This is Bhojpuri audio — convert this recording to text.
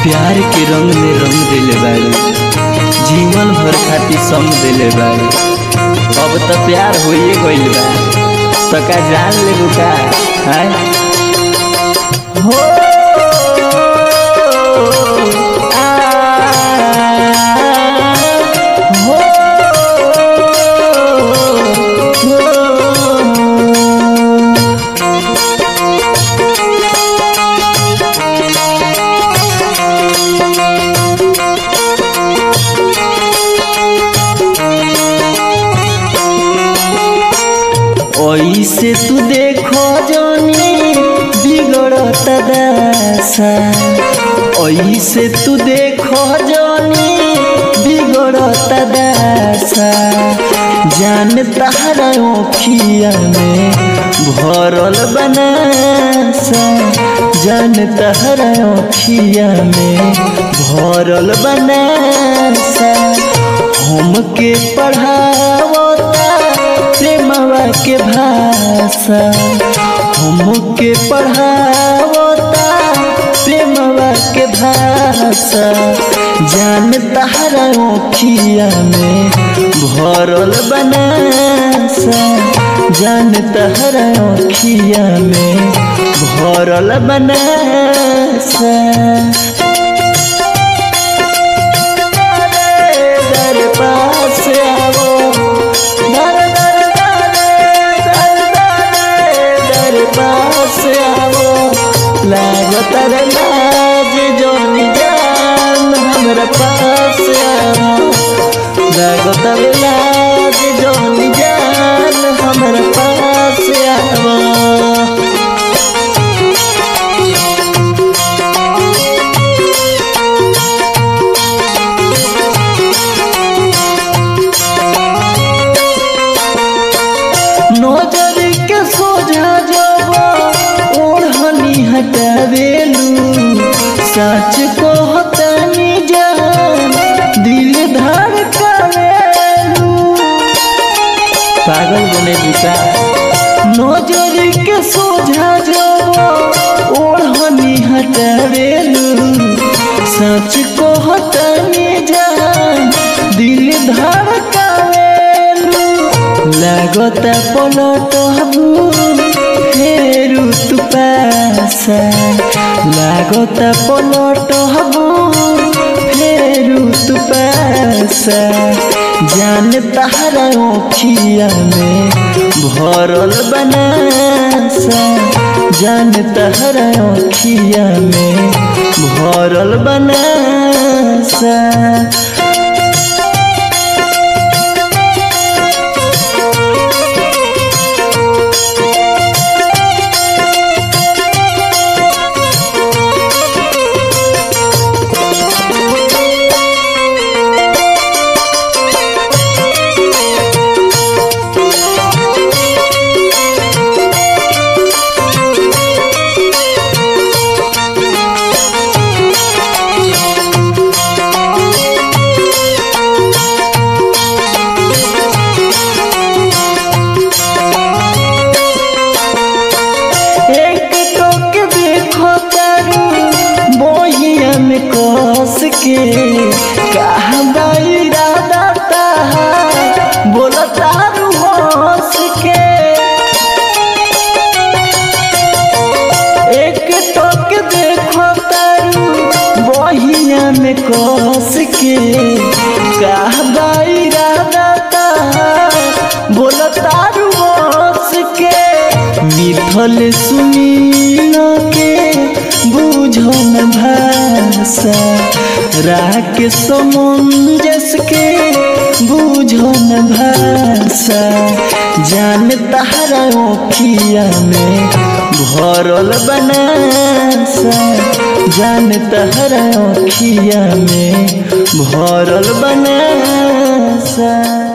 प्यार के रंग में रंग दिले बाड़ी जीवन भर खातिर संग दिले बाड़ी अब तो प्यार होइए गइल बा तो का जान लेबू का हैं हो ऐसे तू देखो जानी बिगड़त दशा ऐसे तू देखो जानी बिगड़त दशा जान तहरा ओखिया में भरल बनासा जान तहरा ओखिया में भरल बनासा हमके पढ़ावता प्रेमवा के भाषा हमके पढ़ावता प्रेमवा के भाषा जान तहरा ओखिया में भरल बनासा जान तहरा ओखिया में भरल बनासा दर पास आवो दर दर दर दर दर दर पास आवो लागत रे लाज जोन जान हमरा पास आवो लागत रे लाज जोन जान हमरा पास आवो नजर के सोझा जब ओढ़नी हटावेलू सच कहतनी जान दिल धड़कावेलू पागल बने दिशा नजर के सोझा जब ओढ़नी हटावेलू सच कहतनी जान दिल धड़कावेलू लागता पलट हबू फेरू तू पासा लागता पलट हबू फेरू तू पासा जान तहरा ओखिया में भरल बनासा जान तहरा ओखिया में भरल बनासा एक टोक देखो तारू बोहिया में कस के कहा इरादा ताहा बोला तारू हंस के एक टोक देखो तारू बोहिया में कस के कहा इरादा ताहा बोला तारू हंस के मिथल सुनील के बुझन भाषा राग समंजस के बुझन भाषा जान तहरा ओखिया में भरल बनासा जान तहरा ओखिया में भरल बनासा